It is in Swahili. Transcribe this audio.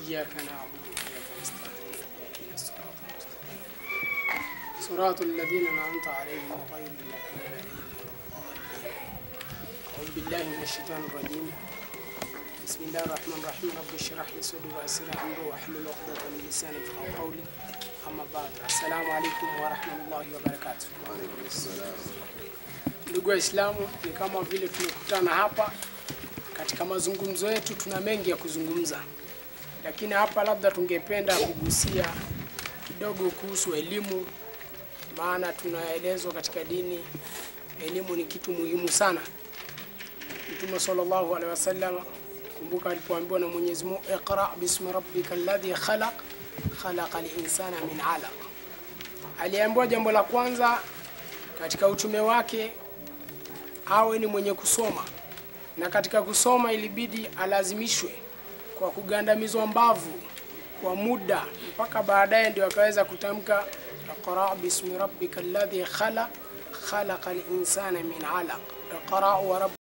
إياك نعبد وإياك نستعين اهدنا الصراط المستقيم صراط الذين أنعمت عليهم غير المغضوب عليهم ولا الضالين أعوذ بالله من الشيطان الرجيم بسم الله الرحمن الرحيم رب اشرح لي صدري ويسر لي أمري واحلل عقدة من لساني يفقهوا قولي أما بعد السلام عليكم ورحمة الله وبركاته Waalaikum salam. Ndugu Waislamu, ni kama vile tumekutana hapa katika mazungumzo yetu, tuna mengi ya kuzungumza, lakini hapa labda tungependa kugusia kidogo kuhusu elimu, maana tunaelezwa katika dini elimu ni kitu muhimu sana. Mtume sallallahu alaihi wasallam, kumbuka alipoambiwa na Mwenyezi Mungu, iqra bismi rabbika alladhi khalaq khalaqa al-insana min alaq, aliambiwa jambo la kwanza katika utume wake awe ni mwenye kusoma, na katika kusoma ilibidi alazimishwe kwa kugandamizwa mbavu kwa muda, mpaka baadaye ndio akaweza kutamka iqra bismi rabbika alladhi khalaq khalaqa al-insana min alaq iqra wa